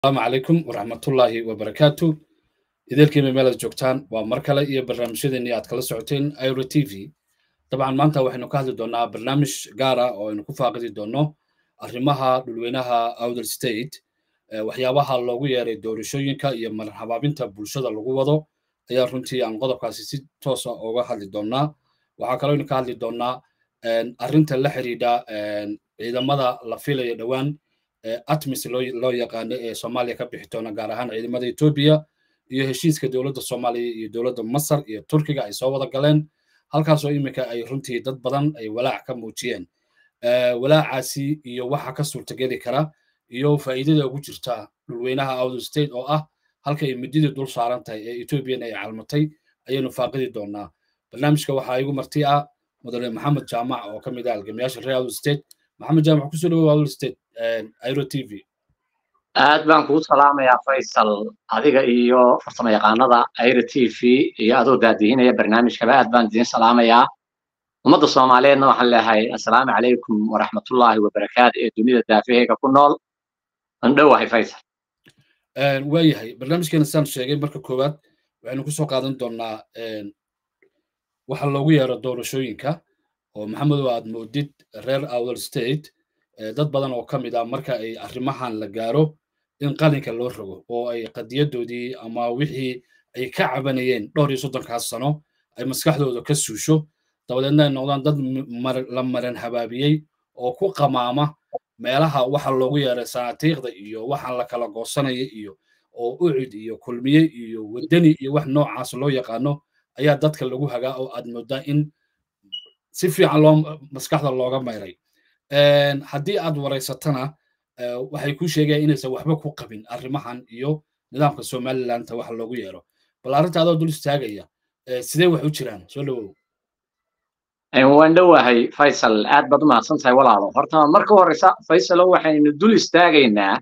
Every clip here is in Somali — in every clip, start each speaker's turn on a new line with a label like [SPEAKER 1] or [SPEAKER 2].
[SPEAKER 1] asalaamu calaykum waraxmatullaahi wabarakaatu idaelkiima meelaad joogtaan waa mar kale iyo barnaamijyadeennii aad kala socoteen iro t v dabcan maanta waxaynu ka hadli doonnaa barnaamij gaara oo aynu ku faaqidi doonno arrimaha dhulweynaha outer state waxyaabaha loogu yeeray doorashooyinka iyo marhabaabinta bulshada lagu wado ayaa runtii aan qodobkaasi si toosa uga hadli doonnaa waxaa kaloo aynu ka hadli doonnaa arrinta la xidhiidha ciidamada la filayo dhowaan atmis loo yaqaano ee soomaaliya ka bixi doona gaar ahaan ciidamada etoobiya iyo heshiiska dowladda soomaaliya iyo dowladda masar iyo turkiga ay soo wada galeen halkaasoo iminka ay runtii dad badan ay walaac ka muujiyeen walaacaasi iyo waxa ka suurtageli kara iyo faa'iidada ugu jirta dhulweynaha outer state oo ah halka ay mididii dul saaran tahay ee ethoobiyan ay calmatay ayaynu faaqidi doonaa barnaamijka waxaa igu marti ah mudane maxamed jaamac oo ka mid ah halgamayaasha reer outer state maxamed jaamac kusoo dhawow outer state iro t v
[SPEAKER 2] aad baan kugu salaamayaa faysal adiga iyo farsamo yaqaanada iro t v iyo adoo daadihinaya barnaamijkaba aad baan idiin salaamayaa ummadda soomaaliyeedna waxaan leeyahay assalaamu calaykum waraxmatullaahi wabarakaatu ee dunida daafaheega ku nool andhowahay faysal
[SPEAKER 1] waayahay barnaamijkeena saan sheegay marka koowaad waxaynu kusoo qaadan doonnaa waxa loogu yeero doorashooyinka oo maxamedow aad moodid reer outer state dad badan oo ka mid ah marka ay arrimahan la gaaro in qalinka loo rogo oo ay qadiyadoodii ama wixii ay ka cabanayeen dhowr iyo soddonkaas sano ay maskaxdooda ka suusho dabadeedna ay noqdaan dad la maran habaabiyey oo ku qamaama meelaha waxa loogu yeeray sanaatiiqda iyo waxaan la kala goosanaya iyo oo ucid iyo kulmiye iyo wadani iyo wax noocaas loo yaqaano ayaa dadka lagu hagaa oo aad moodaa in si fiican loo maskaxda looga mayray haddii aad waraysatana waxay ku sheegayaan inaysan waxba ku qabin arrimahan iyo nidaamka somalilandta waxa loogu yeero bal arrinta adoo dul istaagaya sidee wax u jiraan soo dhawow
[SPEAKER 2] waan dhowahay faysal aad baad u mahadsan tahay walaalo horta marka horeysa faysalo waxaynu dul istaagaynaa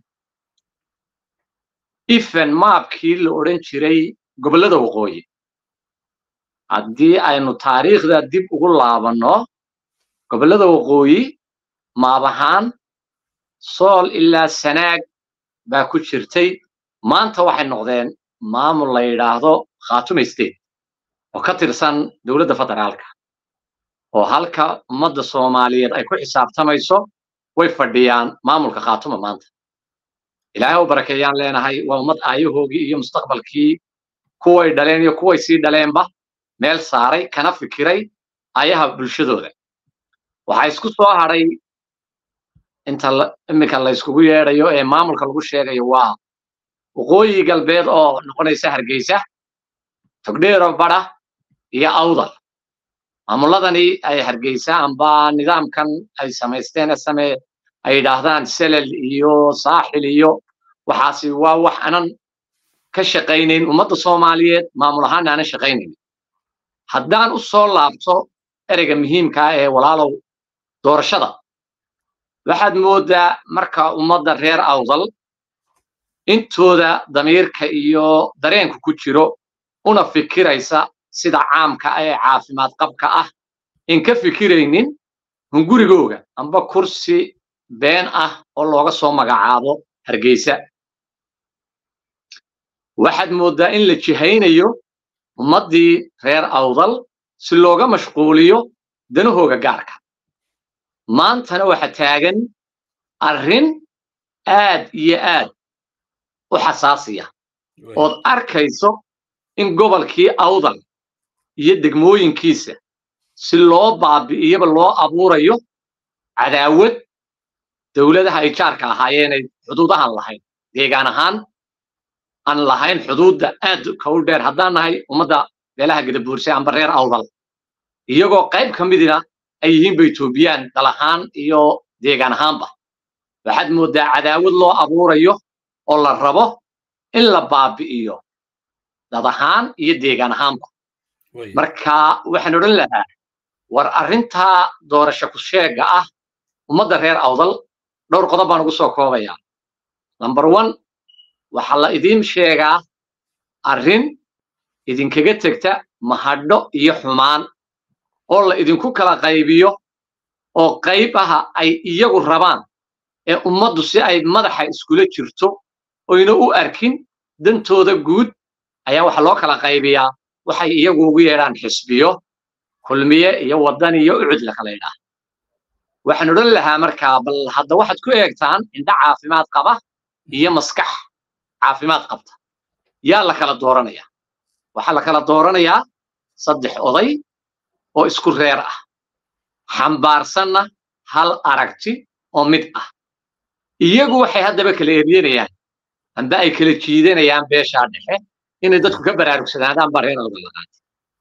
[SPEAKER 2] ifen maabkii la odhan jiray gobollada waqooyi haddii aynu taariikhda dib ugu laabanno gobollada waqooyi maab ahaan sool ilaa sanaag baa ku jirtay maanta waxay noqdeen maamul la yidhaahdo khaatume state oo ka tirsan dowladda federaalka oo halka ummadda soomaaliyeed ay ku xisaabtamayso way fadhiyaan maamulka khaatuma maanta ilaahay u barakeeyaan leenahay waa ummad aayahoogii iyo mustaqbalkii kuway dhaleen iyo kuway sii dhaleenba meel saaray kana fikiray ayaha bulshadooda waxaa isku soo hadhay inta iminka la yskugu yeedhayo ee maamulka lagu sheegayo waa waqooyi galbeed oo noqonaysa hargeysa togdheero badha iyo awdal maamuladani ay hargeysa amba nidaamkan ay samaysteen same ay yidhaahdaan selel iyo saaxil iyo waxaasi waa wax anan ka shaqaynayn ummadda soomaaliyeed maamul ahaana aanan shaqaynayn haddaan u soo laabto ereyga muhiimkaa ee walaalow doorashada waxaad mooddaa marka ummadda reer awdal intooda damiirka iyo dareenku ku jiro una fikiraysa sida caamka ee caafimaad qabka ah in ka fikiraynin hungurigooga amba kursi been ah oo looga soo magacaabo hargeysa waxaad mooddaa in la jihaynayo ummaddii reer awdal si looga mashquuliyo danahooga gaarka maantana waxa taagan arrin aad iyo aad u xasaasiya ood arkayso in gobolkii awdal iyo degmooyinkiisa si loo baabi'iyaba loo abuurayo cadaawad dowladaha ay jaarka ahaayeenay xuduudahan lahayn deegaan ahaan aan lahayn xuduudda aad kawl dheer haddaan nahay ummadda beelaha gadabuurse amba reer awdal iyagoo qayb ka midina ay yihiinba etoobiyaan dal ahaan iyo deegaan ahaanba waxaad mooddaa cadaawad loo abuurayo oo la rabo in la baabi'iyo dad ahaan iyo deegaan ahaanba marka waxaan odhan lahaa war arrintaa doorasho ku sheega ah ummadda reer awdal dhowr qodob baan ugu soo koobayaa number one waxaa la idiin sheegaa arrin idinkaga tegta mahadho iyo xumaan oo la idinku kala qaybiyo oo qayb aha ay iyagu rabaan ee ummaddu si ay madaxa iskula jirto oyna u arkin dantooda guud ayaa waxa loo kala qaybiyaa waxay iyagu ugu yeedhaan xisbiyo kulmiye iyo waddan iyo ucud la kala yidhaah waxaan odhan lahaa markaa bal hadda waxaad ku eegtaan indha caafimaad qaba iyo maskax caafimaad qabta yaa la kala dooranaya waxaa la kala dooranayaa saddex oday oo isku reer ah xambaarsanna hal aragti oo mid ah iyagu waxay haddaba kala eryanayaan amba ay kala jiidanayaan beeshaa dhexe inay dadku ka baraarugsanaadaan baa reer albalaqaati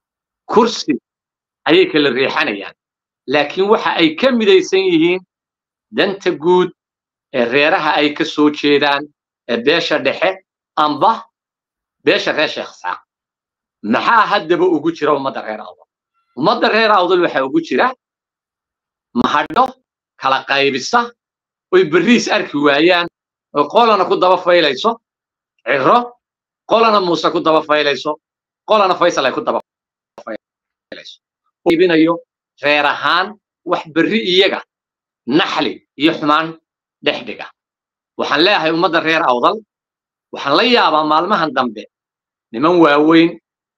[SPEAKER 2] kursi ayay kala riixanayaan laakiin waxa ay ka midaysan yihiin danta guud ee reeraha ay ka soo jeedaan ee beesha dhexe amba beesha reer sheekh saaq maxaa haddaba ugu jira ummadda reer awdal ummadda reer awdal waxaa ugu jira mahadho kala qaybisa oy berriis arki waayaan oo qolana ku daba faylayso ciro qolana muuse ku daba faylayso qolana faysal ay ku daba faylayso ibinayo reer ahaan wax berri iyaga naxli iyo xumaan dhex dhiga waxaan leeyahay ummadda reer awdal waxaan la yaabaa maalmahan dambe niman waaweyn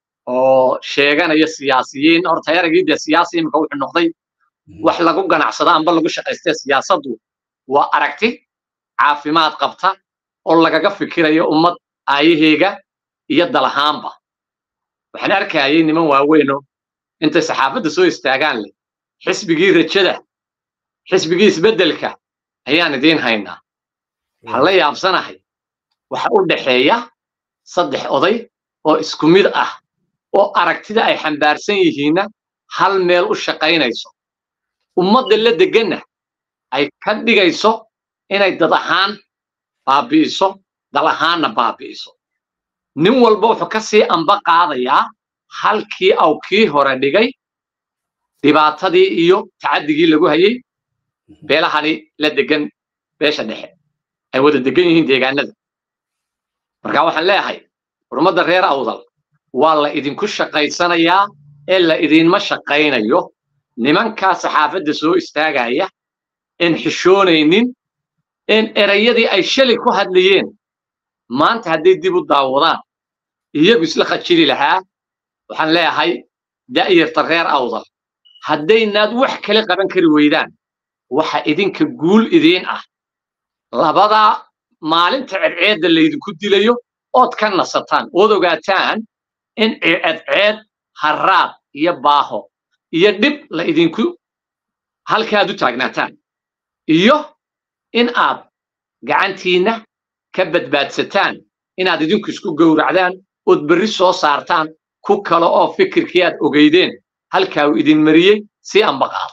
[SPEAKER 2] oo sheeganaya siyaasiyiin horta eragii dee siyaasi imika wuxuu noqday wax lagu ganacsado amba lagu shaqaystee siyaasaddu waa aragti caafimaad qabta oo lagaga fikirayo ummad aayaheega iyo dalahaanba waxaan arkayay niman waaweyno intay saxaafadda soo istaagaan leh xisbigii rajada xisbigii isbeddelka ayaan idiin haynaa waxaan la yaabsanahay waxa u dhaxeeya saddex oday oo isku mid ah oo aragtida ay xambaarsan yihiinna hal meel u shaqaynayso ummadda la deganna ay ka dhigayso inay dad ahaan baabi'iso dal ahaanna baabi'iso nin walba wuxuu ka sii amba qaadayaa halkii aw kii hore dhigay dhibaatadii iyo tacaddigii lagu hayay beelahani la degan beesha dhexe ay wada degan yihiin deegaanada marka waxaan leeyahay ummadda reer awdal waa la idinku shaqaysanayaa ee la idinma shaqaynayo nimankaa saxaafadda soo istaagaya en xishoonaynin en erayadii ay shalay ku hadlayeen maanta hadday dib u daawadaan iyagu isla khajili lahaa waxaan leeyahay da'yarta reer awdal haddaynaad wax kale qaban kari weydaan waxa idinka guul idiin ah labadaa maalinta cedceedda laydinku dilayo ood ka nasataan ood ogaataan in cedceed harraad iyo baaho iyo dhib la idinku halkaad u taagnaataan iyo in aad gacantiinna ka badbaadsataan inaad idinku isku gowracdaan ood berri soo saartaan ku kale oo fikirkii aad ogeydeen halkaa uu idin mariyey si anba qaada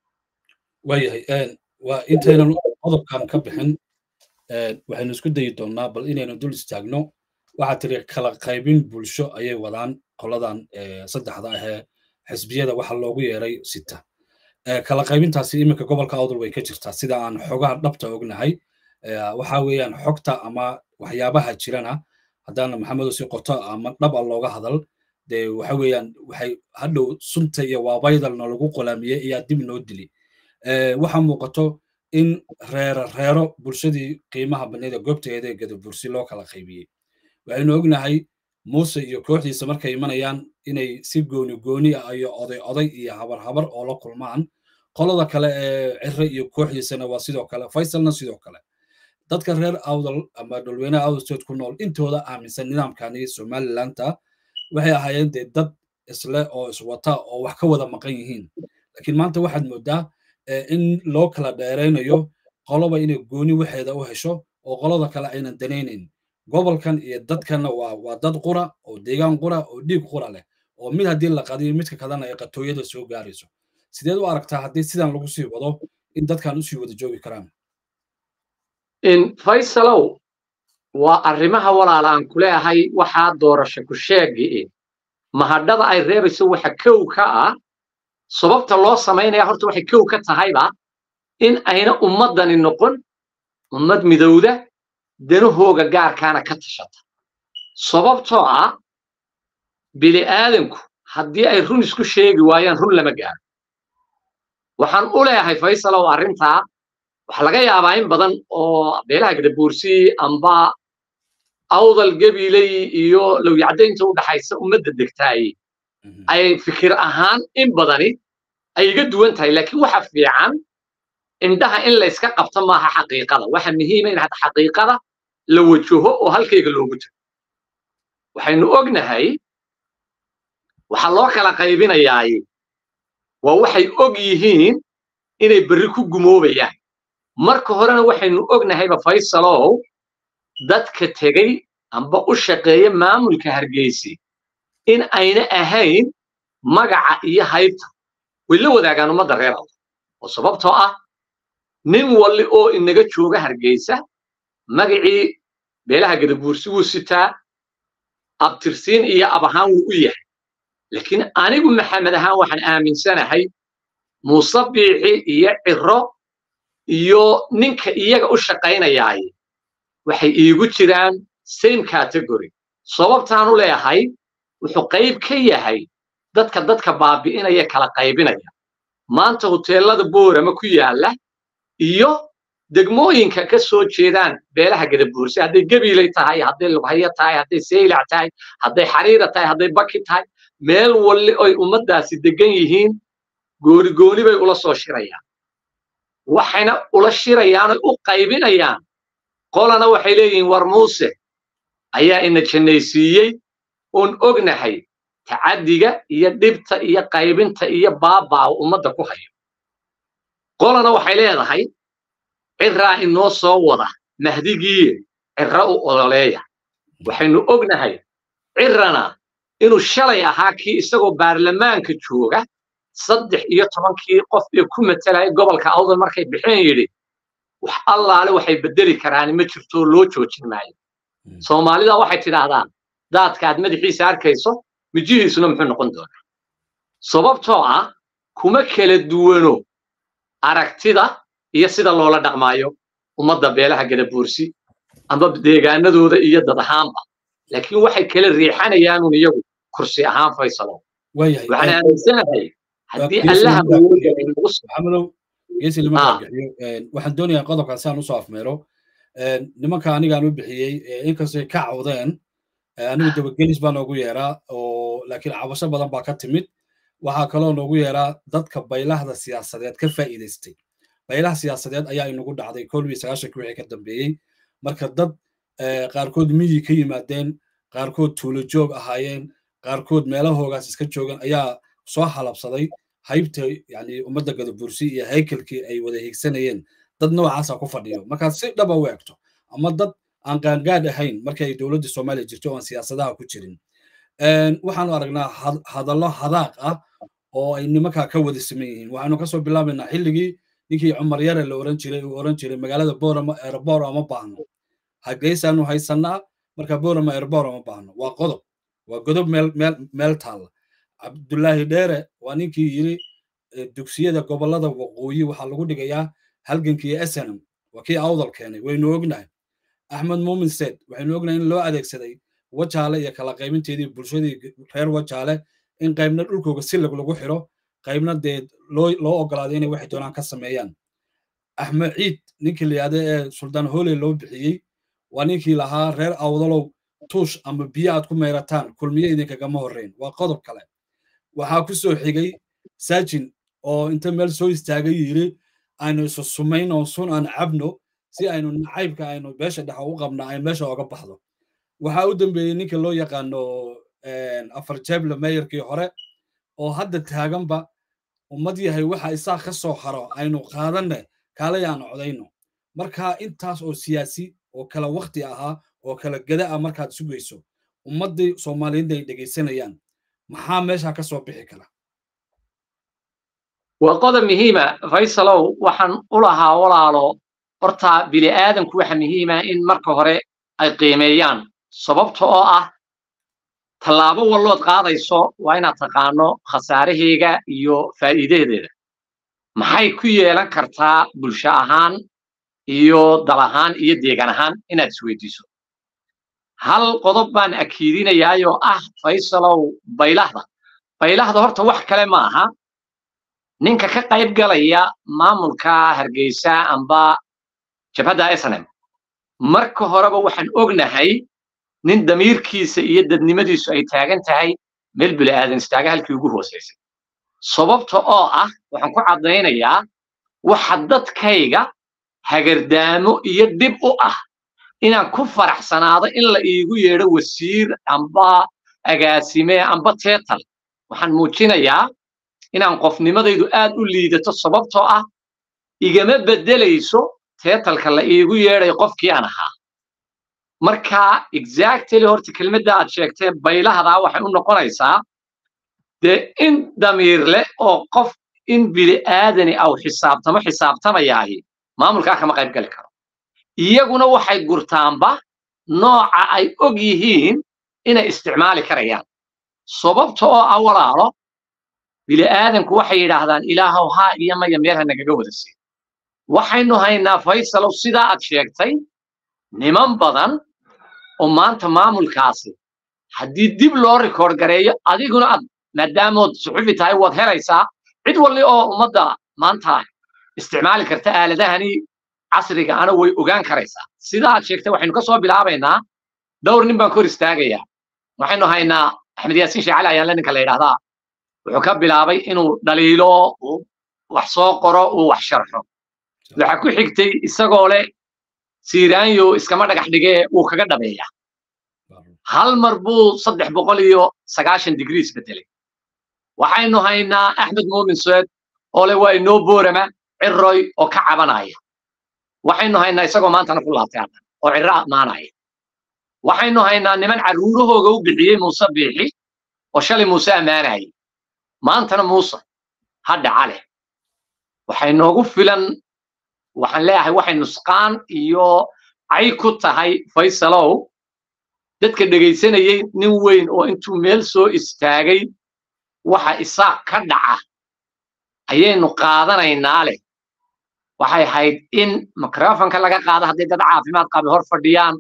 [SPEAKER 1] waayahay waa intaynan qodobkan ka bixin waxaynu isku dayi doonnaa bal inaynu dul istaagno waxaa tiri kala qaybin bulsho ayay wadaan qoladan saddexda ahee xisbiyada waxa loogu yeeray sita kala qaybintaasi iminka gobolka awdal way ka jirtaa sida aan xogaha dhabta ognahay waxa weeyaan xogta ama waxyaabaha jirana haddaana maxamedo si qoto ama dhab a looga hadal dee waxa weeyaan waxay hadhow sunta iyo waabaydalna lagu qolaamiyey ayaa dib noo dili waxaa muuqato in reero reero bulshadii qiimaha badneed ee goobteeda ee gadabursi loo kala qaybiyey waxaynu ognahay muuse iyo kooxdiisa markay imanayaan inay si gooni gooni ah iyo oday oday iyo habar habar oo la kulmaan qolada kale ee cire iyo kooxdiisana waa sidoo kale faysalna sidoo kale dadka reer awdal ama dhulweynaha awdalstood ku nool intooda aaminsan nidaamkani somalilanta waxay ahaayeen dee dad isle oo iswata oo wax ka wada maqan yihiin laakiin maanta waxaad moodaa in loo kala dheeraynayo qoloba inay gooni waxeeda u hesho oo qolada kale aynan danaynayn gobolkan iyo dadkanna waa waa dad qura oo deegaan qura oo dhiig qura leh oo mid haddii la qadiyo midka kalena ay qatooyada soo gaarayso sideed u aragtaa haddii sidan lagu sii wado in dadkan usii wada joogi karaan
[SPEAKER 2] faysalow waa arrimaha walaal aan ku leeyahay waxaa doorasho ku sheegi mahadhada ay reebayso waxa kow ka ah sababta loo samaynaya horta waxay kow ka tahayba in ayna ummaddani noqon ummad midowda danahooga gaarkaana ka tashata sababtoo ah bili'aadanku haddii ay run isku sheegi waayaan run lama gaaro waxaan u leeyahay faysalow arrintaa waxaa laga yaabaa in badan oo beelaha gadabuursi amba awdal gabiley iyo lowyacdaynta u dhaxaysa ummadda degtaay ay fikir ahaan in badani ay iga duwan tahay laakiin waxa fiican indhaha in la iska qabto maaha xaqiiqada waxa muhiima in hadda xaqiiqada la wajaho oo halkayga loogu tago waxaynu ognahay waxaa loo kala qaybinayaay waa waxay og yihiin inay berri ku gumoobayaan marka horena waxaynu ognahayba faysalow dadka tegey amba u shaqeeya maamulka hargeysi in ayna ahayn magaca iyo haybta way la wadaagaan ummadda reer alla oo sababtoo ah nin walli oo inaga jooga hargeysa magacii beelaha gadabuursi wuu sitaa abtirsiin iyo ab ahaan wuu u yahay laakiin anigu maxamed ahaan waxaan aaminsanahay muuse biixi iyo ciro iyo ninka iyaga u shaqaynayaay waxay iigu jiraan same category sababtaan u leeyahay wuxuu qayb ka yahay dadka dadka baabi'inaya kala qaybinaya maanta hoteellada boorama ku yaalla iyo degmooyinka ka soo jeedaan beelaha gadabuurse hadday gabiilay tahay hadday lughayo tahay hadday seylac tahay hadday xariira tahay hadday baki tahay meel walli oy ummaddaasi degan yihiin gooni gooni bay ula soo shirayaan waxayna ula shirayaanoo u qaybinayaan qolana waxay leeyihiin war muuse ayaa ina jannaysiiyey oon ognahay tacaddiga iyo dhibta iyo qaybinta iyo baabaa ummadda ku hayo qolana waxay leedahay ciraa inoo soo wada mahdigiiye cira u ololeeya waxaynu ognahay cirana inuu shalay ahaa kii isagoo baarlamaanka jooga saddex iyo tobankii qof ee ku matelaya gobolka awdal markay bixeen yidhi wax allaale waxay beddeli karaan ma jirto loo joojin maayo soomaalida waxay tidhaahdaan daadka aad madaxiisa arkayso mijihiisuna muxuu noqon doonaa sababtoo ah kuma kala duwano aragtida iyo sida loola dhaqmaayo ummadda beelaha gadabuursi amba deegaanadooda iyo dad ahaanba laakiin waxay kala riixanayaanun iyagu kursi ahaan faysalo waxaan aaminsanahay haddii allaha
[SPEAKER 1] maxamedow geesi lima bixiyo waxaan doonayaa qodobkan si aan usoo afmeero nimanka anigaan u bixiyey inkastay ka cawdeen anigu dabagelis baa noogu yeeraa oo laakiin cabasho badan baa ka timid waxaa kaloo noogu yeeraa dadka baylahda siyaasadeed ka faa'iidaystay baylaha siyaasadeed ayaa inagu dhacday kolbii sagaashanki wixii ka dambeeyey marka dad qaarkood miyi ka yimaadeen qaarkood tuulo joog ahaayeen qaarkood meelahoogaas iska joogan ayaa soo halabsaday haybta yani ummadda gadabursi iyo haykalkii ay wada higsanayeen dad noocaasa ku fadhiyo markaad si dhaba u eegto ama dad aan qaangaad ahayn markii ay dowladda soomaaliya jirto oan siyaasadaha ku jirin waxaanu aragnaa hadallo hadaaq ah oo ay nimankaa ka wada siman yihiin waxaanu kasoo bilaabaynaa xilligii ninkii cumar yare la oran jiray uu oran jiray magaalada borama ereboro ama baahno hageysaanu haysanaa marka borama ereboro ama baahno waa qodob waa godob meel meel meel taalla cabdullaahi dheere waa ninkii yiri dugsiyada gobollada waqooyi waxaa lagu dhigayaa halgankii snm waa kii awdal keenay waynu ognahay axmed muumin seed waxaynu ognahay in loo adeegsaday wajaale iyo kala qaybinteedii bulshadii reer wajaale in qaybna dhulkooga silag lagu xiro qaybna dee loo loo ogolaaday inay waxay doonaan ka sameeyaan axmed ciid ninkii la yidhahda ee suldaan hooley loo bixiyey waa ninkii lahaa reer awdalow tuush ama biyo aad ku meerataan kulmiye idinkagama horreyn waa qodob kale waxaa ku soo xigay saajin oo inta meel soo istaagay yiri aynu isu sumayno sun aan cabno si aynu nacaybka aynu beesha dhexa u qabna ay meesha oga baxdo waxaa u dambeeyey ninka loo yaqaano afar jeble meeyarkii hore oo hadda taaganba ummad yahay waxa isaa ka soo haro aynu qaadanne kaalay aan codayno marka intaas oo siyaasi oo kala wakti ahaa oo kala gada ah markaad sugayso ummaddii soomaaliyiinta ay dhegaysanayaan maxaa meesha ka soo bixi kara
[SPEAKER 2] waa qodob muhiima faysalow waxaan u lahaa walaalo horta bini aadanku waxa muhiima in marka hore ay qiimeeyaan sababta oo ah tallaabo wallood qaadayso waa inaad taqaano khasaaraheega iyo faa'iidadeeda maxay ku yeelan kartaa bulsho ahaan iyo dal ahaan iyo deegaan ahaan inaad isweydiiso hal qodob baan akiidinayaayoo ah faysalow baylahda baylahda horta wax kale ma aha ninka ka qayb galaya maamulka hargeysa amba jabhadda snm marka horeba waxaan ognahay nin damiirkiisa iyo dadnimadiisu ay taagan tahay meel bili aadan istaaga halkii ugu hoosaysay sababta oo ah waxaan ku caddaynayaa waxa dadkayga hagardaamo iyo dhib u ah inaan ku faraxsanaado in la iigu yeedho wasiir amba agaasime amba teetal waxaan muujinayaa inaan qofnimadaydu aad u liidato sababtoo ah igama beddelayso teetalka la iigu yeedhay qofkii aan ahaa marka exactly horta kelmadda aad sheegtee baylahdaa waxay u noqonaysaa dee in damiir leh oo qof in bili aadani aw xisaabtamo xisaabtamayaahi maamulkaa kama qayb gali karo iyaguna waxay gurtaanba nooca ay og yihiin inay isticmaali karayaan sababta oo ah walaalo bili aadanku waxay yidhaahdaan ilaahow haa iyo maya meel ha nagaga wada siin waxaynu haynaa faysalow sidaa aad sheegtay niman badan oo maanta maamulkaasi haddii dib loo rikoord gareeyo adiguna aad maadaamood suxufi tahay waad helaysaa cid walli oo ummadda maanta isticmaali karta aaladahani casriga ana way ogaan karaysaa sidaa aad sheegtay waxaynu ka soo bilaabaynaa dhowr nin baan kor istaagayaa waxaynu haynaa axmed yaasiin sheecali ayaanle ninka la yidhaahdaa wuxuu ka bilaabay inuu dhaliilo wax soo qoro uu wax sharxo waxaa ku xigtay isagoo leh siiraanyo iskama dhagax dhigee wuu kaga dhabeeyaa hal mar buu saddex boqol iyo sagaashan digrii isbedelay waxaynu haynaa axmed muumin sued oo le waa inoo boorama ciroy oo ka cabanaya waxaynu haynaa isagoo maantana ku laabtay haddan oo cirro ammaanaya waxaynu haynaa niman carruurahooga u bixiyey muuse biixi oo shalay muuse ammaanayay maantana muuse hadha cale waxay noogu filan waxaan leeyahay waxay nusqaan iyo cay ku tahay faysalow dadka dhegaysanayay nin weyn oo intuu meel soo istaagay waxa isaaq ka dhaca ayaynu qaadanaynaa leh waxay ahayd in mikrofonka laga qaado haddii dad caafimaad qabi hor fadhiyaan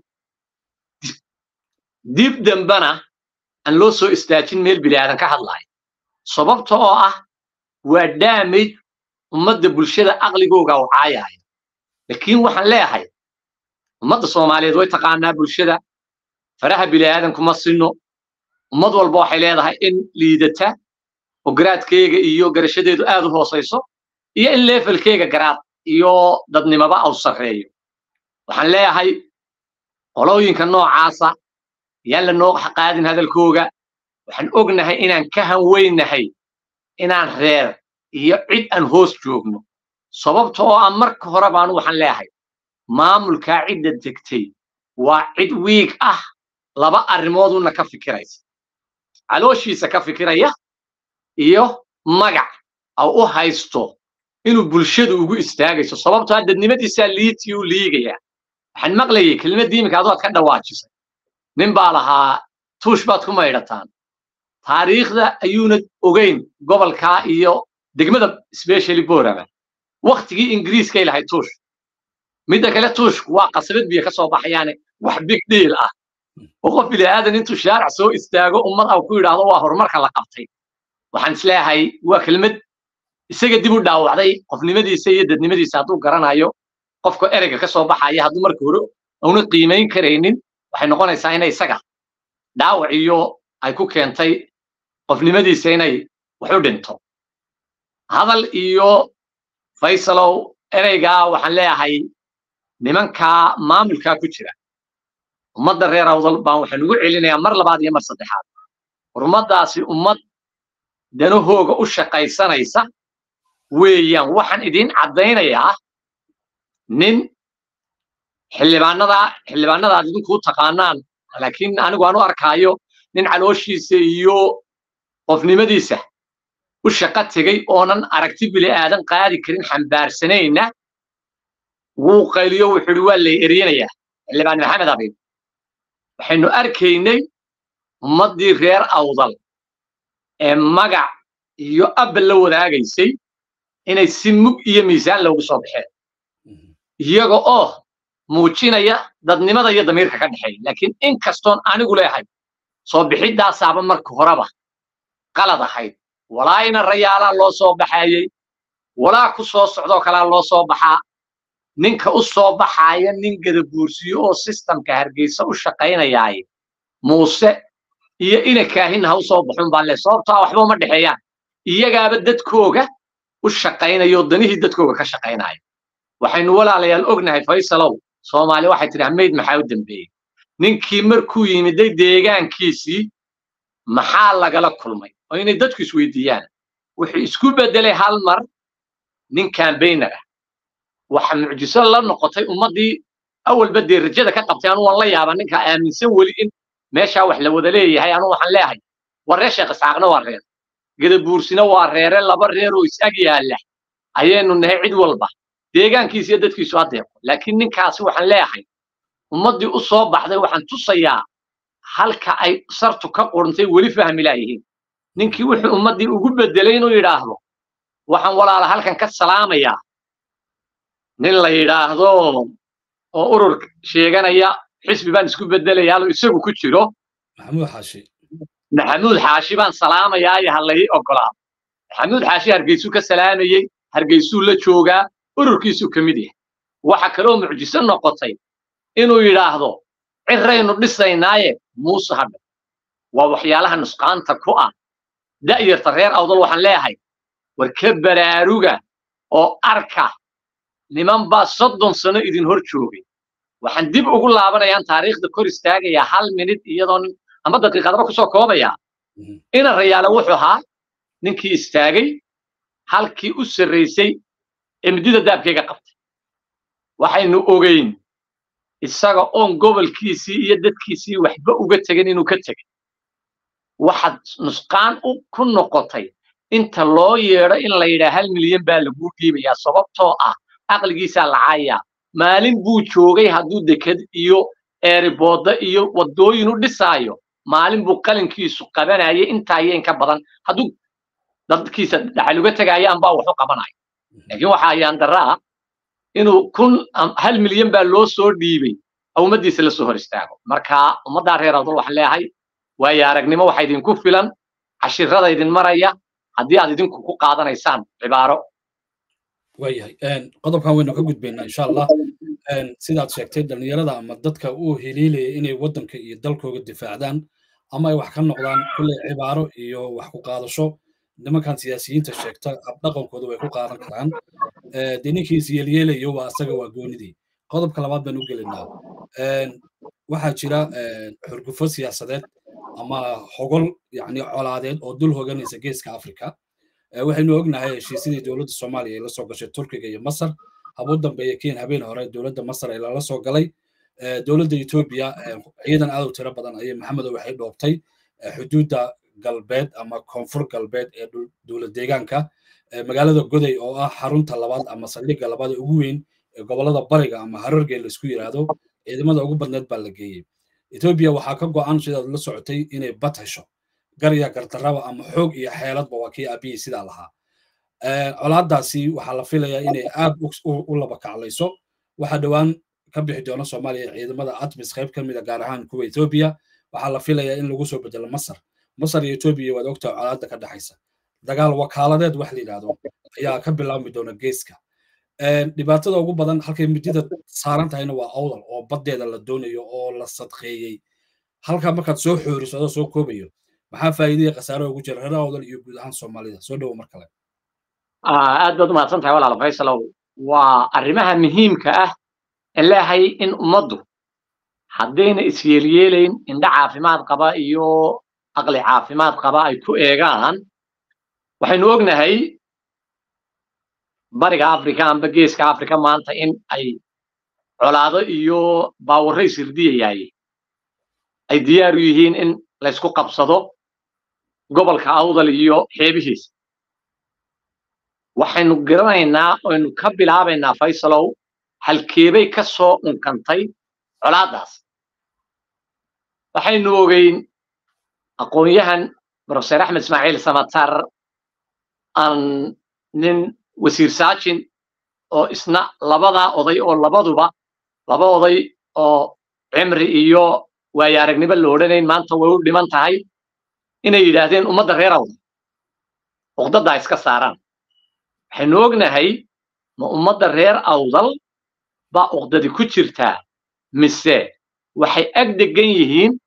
[SPEAKER 2] dib dambana aan loo soo istaajin meel bilaadan ka hadlaayo sababta oo ah waa damage ummadda bulshada aqligooga u caayaayo laakiin waxaan leeyahay ummadda soomaaliyeed way taqaanaa bulshada faraha bilaadan kuma sinno ummad walba waxay leedahay in liidata oo garaadkeyga iyo garashadeedu aad u hoosayso iyo in levelkeyga garaad iyo dadnimaba au sarreeyo waxaan leeyahay qolooyinka noocaasa yaan la noo qaadin hadalkooga waxaan ognahay inaan ka hanweynahay inaan reer iyo cid aan hoos joogno sababta oo ah marka hore baanu waxaan leeyahay maamulkaa cidda degtay waa cid wiig ah laba arrimooduna ka fikiraysa calooshiisa ka fikiraya iyo magac au u haysto inuu bulshadu ugu istaagayso sababtoo ah dadnimadiisaa liitii u liigaya waxaan maqlayay kelmaddii iminka adood ka dhawaajisay nin baa lahaa tuush baad ku maydhataan taariikhda ayuuna ogeyn gobolkaa iyo degmada specially borama waktigii ingiriiskay lahayd tuush midda kale tuushku waa qasabad biyo ka soo baxayaane wax big deal ah oo qof bilaadan intuu shaaric soo istaago ummad au ku yidhaahdo waa horumarka la qabtay waxaan isleeyahay waa kelmad isaga dib u dhaawacday qofnimadiisa iyo dadnimadiisa hadduu garanayo qofka ereyga ka soo baxaya hadduu marka hore auna qiimayn karaynin waxay noqonaysaa inay isaga dhaawac iyo ay ku keentay qofnimadiisa inay wax u dhinto hadal iyo faysalow ereygaa waxaan leeyahay nimankaa maamulkaa ku jira ummadda reer awdal baan waxaan ugu celinayaa mar labaad iyo mar saddexaad war ummaddaasi ummad danahooga u shaqaysanaysa weeyaan waxaan idiin caddaynayaa nin xildhibaanada xildhibaanadaad idinkuu taqaanaan laakiin anigu aan u arkaayo nin calooshiisa iyo qofnimadiisa u shaqo tegey oonan aragti bili aadan qaadi karin xambaarsanayna wuu qayliyo wuxuu yidhi waa lay eryanayaa xildhibaan maxamed abiib waxaynu arkaynay ummaddii reer awdal ee magac iyo abbal la wadaagaysay inay si mug iyo miisaan loogu soo baxeen iyaga oo muujinaya dadnimada iyo damiirka ka dhexeeya laakiin in kastoon anigu leehay soo bixidaasaaba marka horeba qalad ahayd walaayna rayaalaa loo soo baxayey walaa ku soo socdoo kalaa loo soo baxaa ninka u soo baxaaya nin gadabuursiyo oo sistamka hargeysa u shaqaynayaaye muuse iyo ina kaahin ha u soo baxun baan le sababtaa waxba uma dhexeeyaan iyagaaba dadkooga u shaqaynaya oo danihii dadkooga ka shaqaynaya waxaynu walaalayaal ognahay faysalow soomaali waxay tidhi hamayd maxaa u dambeeyey ninkii markuu yimiday deegaankiisii maxaa lagala kulmay oo inay dadku isweydiiyaan wuxuu isku beddelay hal mar nin kambaynar ah waxa mucjiso la noqotay ummaddii awalba dee rajada ka qabtay anu waan la yaaba ninka aaminsan weli in meeshaa wax la wada leeyahay anu waxaan leeyahay war reer sheekh isxaaqna waa reer gadabuursina waa reere laba reer oo is-ag yaalla ayaynu nahay cid walba deegaankiisa iyo dadkiisu adeeqo laakiin ninkaasi waxaan leeyahay ummaddii u soo baxday waxaan tusayaa halka ay sartu ka qurntay weli fahmi laayihiin ninkii wuxuu ummaddii ugu beddelay inuu yidhaahdo waxaan walaala halkan ka salaamayaa nin la yidhaahdo oo urur sheeganaya xisbi baan isku beddelayaa isagu ku jiro
[SPEAKER 1] maxamuud xaashi
[SPEAKER 2] maxamuud xaashi baan salaamayaa iyo halay ogolaado maxamuud xaashi hargeysuu ka salaamayey hargeysuu la joogaa ururkiisuu ka mid yahay waxa kaloo mucjiso noqotay inuu yidhaahdo ciraynu dhisaynaaye muuse hadha waa waxyaalaha nusqaanta ku ah da'yarta reer awdal waxaan leeyahay war ka baraaruga oo arka niman baa soddon sano idin hor joogay waxaan dib ugu laabanayaan taariikhda kor istaagayaa hal minid iyadoon ama daqiiqadaba kusoo koobayaa ina rayaale wuxuu ahaa ninkii istaagay halkii u sarraysay ee midida daabkayga qabtay waxaynu ogeyn isaga oon gobolkiisii iyo dadkiisii waxba uga tegin inuu ka tegay waxaad nusqaan ku noqotay inta loo yeedho in la yidhaa hal milyan baa laguu dhiibayaa sababtoo ah aqligiisaa lacaaya maalin buu joogay hadduu deked iyo eeriboodda iyo waddooyin u dhisaayo maalin buu qalinkiisu qabanayay intaayeen ka badan hadduu dadkiisa dhaxal uga tegaayo ambaa waxu qabanayo laakiin waxa ayaan daraa inuu kun hal milyan baa loo soo dhiibay ummaddiisa la soo hor istaago marka ummaddaa reer awdal waxaan leeyahay waayo aragnimo waxa idinku filan cashirada idin maraya haddii aad idinku ku qaadanaysaan cibaaro
[SPEAKER 1] waayahay qodobkan waynu ka gudbaynaa insha allah sidaad sheegtay dhallinyarada ama dadka uu heliilaya inay waddanka iyo dalkooga difaacdaan ama ay wax ka noqdaan kulley cibaaro iyo wax ku qaadasho nimankan siyaasiyiinta sheegta habdhaqankooda way ku qaadan karaan dee ninkii isyeelyeelayo waa asaga waa goonidii qodobka labaad baan u gelinaa waxaa jira xurgufo siyaasadeed ama hogol yani colaadeed oo dul hoganaysa geeska africa waxaynu ognahay heshiisyadii dowladda soomaaliya ay la soo gashay turkiga iyo masar habuu dambeeya keen habeen hore dowladda masar ay lala soo galay dowladda etoobiya ciidan aad u tiro badan ayay maxamedow waxay dhoobtay xuduudda galbeed ama koonfur galbeed ee dowlad deegaanka magaalada goday oo ah xarunta labaad ama saldhigga labaad ee ugu weyn ee gobolada bariga ama harargee laisku yidhaahdo ciidamada ugu badneed baa la geeyey etoobiya waxaa ka go'an sidaad la socotay inay bad hesho garya gardarraba ama xoog iyo xeeladba waa kii aabiyey sidaa lahaa colaadaasi waxaa la filayaa inay aad u laba kaclayso waxaa dhowaan ka bixi doona soomaaliya ciidamada atmis qayb ka mida gaar ahaan kuwa etoobiya waxaa la filayaa in lagu soo bedelo masar masar iyo etoobiya waad ogtaha colaadda ka dhexaysa dagaal wakaaladeed wax la yidhaahdo ayaa ka bilaabmi doona geeska dhibaatada ugu badan halkay midida saaran tahayna waa awdal oo baddeeda la doonayo oo la sadqeeyey halkaa markaad soo xooriso adoo soo koobayo maxaa faa'iidaya khasaare ugu jira reer awdal iyo guud ahaan soomaalida soo dhowo mar kale
[SPEAKER 2] aad baad umahadsan tahay walaal faysalow waa arrimaha muhiimka ah ee leehay in ummaddu haddayna isyeelyeelayn indha caafimaad qaba iyo aqli caafimaad qaba ay ku eegaan waxaynu ognahay bariga africa amba geeska africa maanta in ay colaado iyo baawarro isirdiyayaay ay diyaar u yihiin in laysku qabsado gobolka awdal iyo xeebihiisa waxaynu garanaynaa oynu ka bilaabaynaa faysalow halkeebay ka soo unkantay colaaddaas waxaynu ogeyn aqoon-yahan brofeser axmed ismaaciil samatar aan nin wasiir saajin oo isna labadaa oday oo labaduba laba oday oo cimri iyo waayo aragnimo la odhanayn maanta way u dhiman tahay inay yidhaahdeen ummadda reer awdal uqdaddaa iska saaraan waxaynu ognahay ma ummadda reer awdal baa uqdadi ku jirtaa mise waxay ag degan yihiin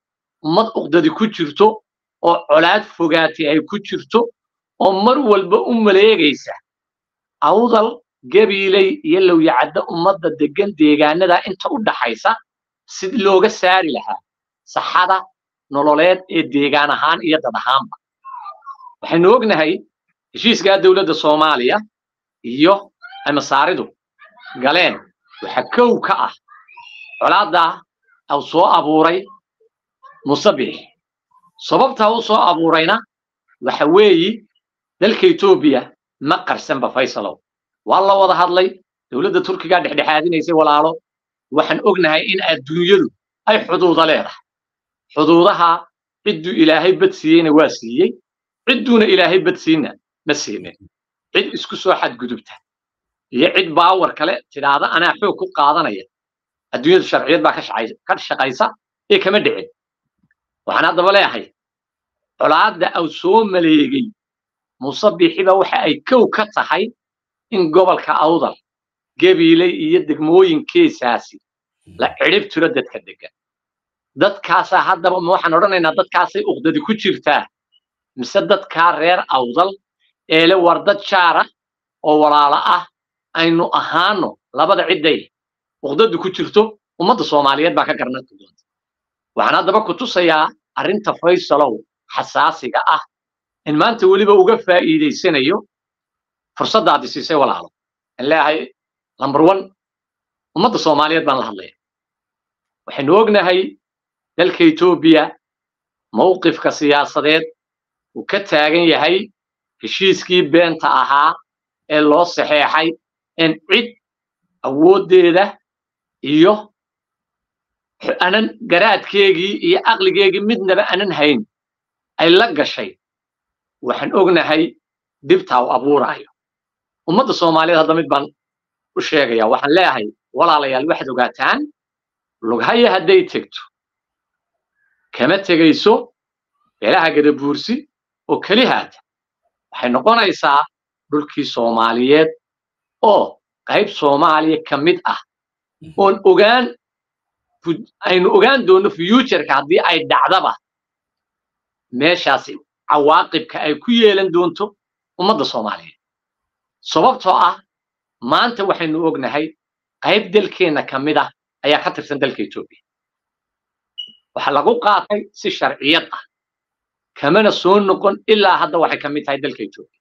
[SPEAKER 2] ummad uqdadi ku jirto oo colaad fogaatay ay ku jirto oo mar walba u maleegaysa awdal gabiiley iyo lowyacadda ummadda deggan deegaanada inta u dhaxaysa sidii looga saari lahaa saxada nololeed ee deegaan ahaan iyo dad ahaanba waxaynu ognahay heshiiskaa dowladda soomaaliya iyo amasaaridu galeen waxa kow ka ah colaaddaa uu soo abuuray musabix sababtaa u soo abuurayna waxa weeyi dalka etoobiya ma qarsanba faysalow waa la wada hadlay dowladda turkigaa dhexdhexaadinaysay walaalo waxaan ognahay in adduunyadu ay xuduuda leedahay xuduudaha cidduu ilaahay bad siiyeyna waa siiyey cidduuna ilaahay bad siinna ma siinin cid isku soo xadgudubta iyo cid baawar kale tidhaahda anaa xoog ku qaadanaya adduunyadu sharciyad baa ka shaqaysa ee kama dhicin waxaan haddaba leeyahay colaadda au soo maleegay musabixiba waxa ay kow ka tahay in gobolka awdal gabiiley iyo degmooyinkeesaasi la cidhib tiro dadka degan dadkaasaa haddaba ma waxaan odhanaynaa dadkaasay uqdadi ku jirtaa mise dadkaa reer awdal eele war dad jaara oo walaalo ah aynu ahaano labada cidday uqdadu ku jirto ummadda soomaaliyeed baa ka garanti doonta waxaan haddaba ku tusayaa arrinta faysalow xasaasiga ah in maanta weliba uga faa'iidaysanayo fursaddaadi siisay walaalo in leeyahay number one ummadda soomaaliyeed baan la hadlaya waxaynu ognahay dalka etoobiya mawqifka siyaasadeed uu ka taagan yahay heshiiskii beenta ahaa ee loo saxeexay in cid awooddeeda iyo anan garaadkeegii iyo aqligeegii midnaba anan hayn ay la gashay waxaan ognahay dibtaa u abuuraayo ummadda soomaaliyeed hadda mid baan u sheegaya waxaan leeyahay walaalayaal waxaad ogaataan lughaya hadday tegto kama tegayso beelaha gadabuursi oo keli haata waxay noqonaysaa dhulkii soomaaliyeed oo qayb soomaaliya ka mid ah oon ogaan aynu ogaan doonno futureka haddii ay dhacdaba meeshaasi cawaaqibka ay ku yeelan doonto ummadda soomaaliyeed sababtoo ah maanta waxaynu ognahay qayb dalkeenna ka mid ah ayaa ka tirsan dalka etoobiya waxa lagu qaatay si sharciyad ah kamana soo noqon ilaa hadda waxay ka mid tahay dalka etoobiya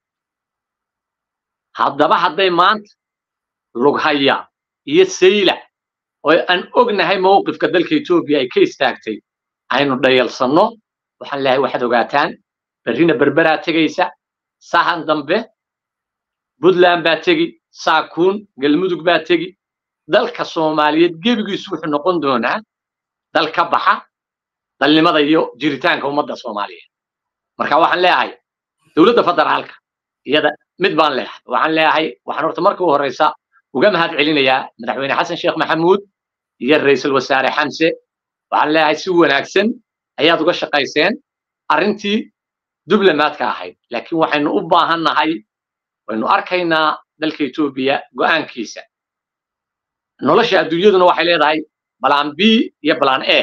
[SPEAKER 2] haddaba hadday maanta lughaya iyo saylac oo aan ognahay mawqifka dalka etoobiya ay ka istaagtay aynu dhayalsanno waxaan leeyahay waxaad ogaataan berrina berberaa tegaysa sahan dambe puntland baa tegi saakuun galmudug baa tegi dalka soomaaliyeed gebigiisu wuxuu noqon doonaa dal ka baxa dalnimada iyo jiritaanka ummadda soomaaliyeed marka waxaan leeyahay dowladda federaalka iyada mid baan leeyahay waxaan leeyahay waxaan horta marka u horeysa uga mahad celinayaa madaxweyne xasan sheekh maxamuud iyo ra'iisul wasaare xamse waxaan leeyahay si wanaagsan ayaad uga shaqayseen arrintii diblomaadka ahayd laakiin waxaynu u baahannahay waynu arkaynaa dalka etoobiya go'aankiisa nolosha adduunyaduna waxay leedahay balaan b iyo balaan e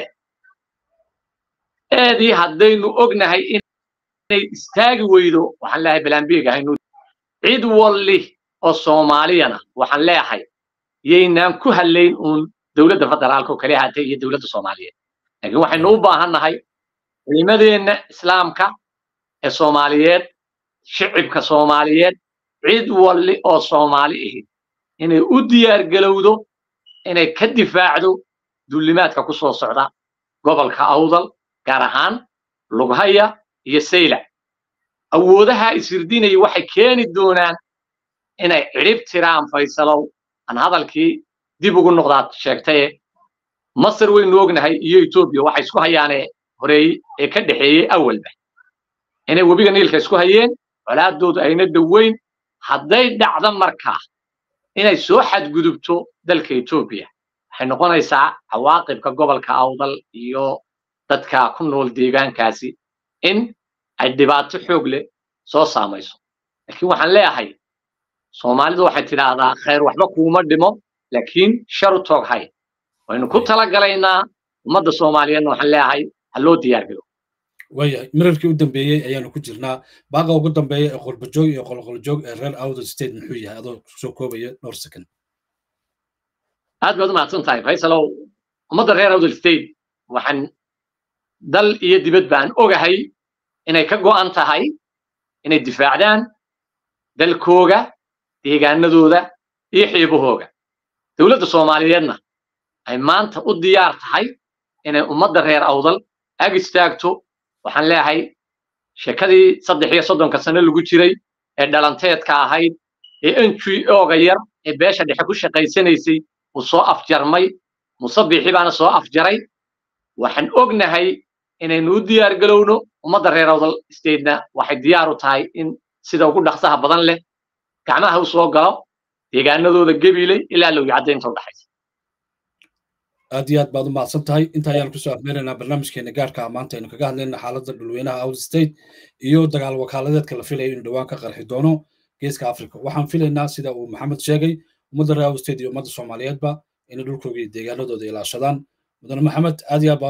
[SPEAKER 2] eedii haddaynu ognahay inay istaagi weydo waxaan leeyahay balaan bga haynu cid walli oo soomaaliyana waxaan leeyahay yaynaan ku hadlayn uun dowladda federaalka oo kale ahaatay iyo dowladda soomaaliyeed laakiin waxaynu u baahannahay culimadeenna islaamka ee soomaaliyeed shicibka soomaaliyeed cid walli oo soomaali ahi inay u diyaar galowdo inay ka difaacdo dullimaadka ku soo socda gobolka awdal gaar ahaan lughaya iyo saylac awoodaha ishirdinaya waxay keeni doonaan inay cidhib tiraan faysalow aan hadalkii dib ugu noqdaad sheegtaye masar waynu ognahay iyo etoobiya waxay isku hayaanee horeeyey ee ka dhexeeyey awalba inay webiga niilka isku hayeen colaadoodu ayna dhoweyn hadday dhacdo markaa inay soo xadgudubto dalka etoobiya waxay noqonaysaa cawaaqibka gobolka awdal iyo dadka ku nool deegaankaasi in ay dhibaato xoog leh soo saamayso laakiin waxaan leeyahay soomaalidu waxay tidhaahdaa khayr waxba kuuma dhimo laakiin shar u toog hay waynu ku talagalaynaa ummadda soomaaliyeedna waxaan leeyahay ha loo diyaar galo
[SPEAKER 1] waayahay mirarkii u dambeeyey ayaanu ku jirnaa baaqa ugu dambeeya ee qurbajoog iyo qolqoljoog ee reer outer state muxuu yahay adoo soo koobaya dhowr second
[SPEAKER 2] aad baad u mahadsan tahay faysalow ummadda reer outer state waxaan dal iyo dibad baan ogahay inay ka go'an tahay inay difaacdaan dalkooga deegaanadooda iyo xiibahooga dowladda soomaaliyeedna ay maanta u diyaar tahay inay ummadda reer awdal ag istaagto waxaan leeyahay sheekadii saddex iyo soddonka sano lagu jiray ee dhalanteedka ahayd ee n g o-ga yar ee beesha dhexe ku shaqaysanaysay uu soo afjarmay musabixi baana soo afjaray waxaan ognahay inaynu u diyaar galowno ummadda reer awdal statena waxay diyaar u tahay in sida ugu dhaqsaha badan leh gacmaha u soo galo deegaanadooda gebiley ilaa lowya caddaynta u dhaxaysa
[SPEAKER 1] aad iyo aad baad u mahadsan tahay inta ayaan kusoo afmeeraynaa barnaamijkeena gaarka ah maanta aynu kaga hadlayna xaaladda dhulweynaha out state iyo dagaal wakaaladeedka la filayo in dhowaan ka qarxi doono geeska africa waxaan filaynaa sida uu maxamed sheegay ummadda reer out state iyo ummadda soomaaliyeedba inay dhulkooga iyo deegaanadooda ilaashadaan mudane maxamed aad iyo aad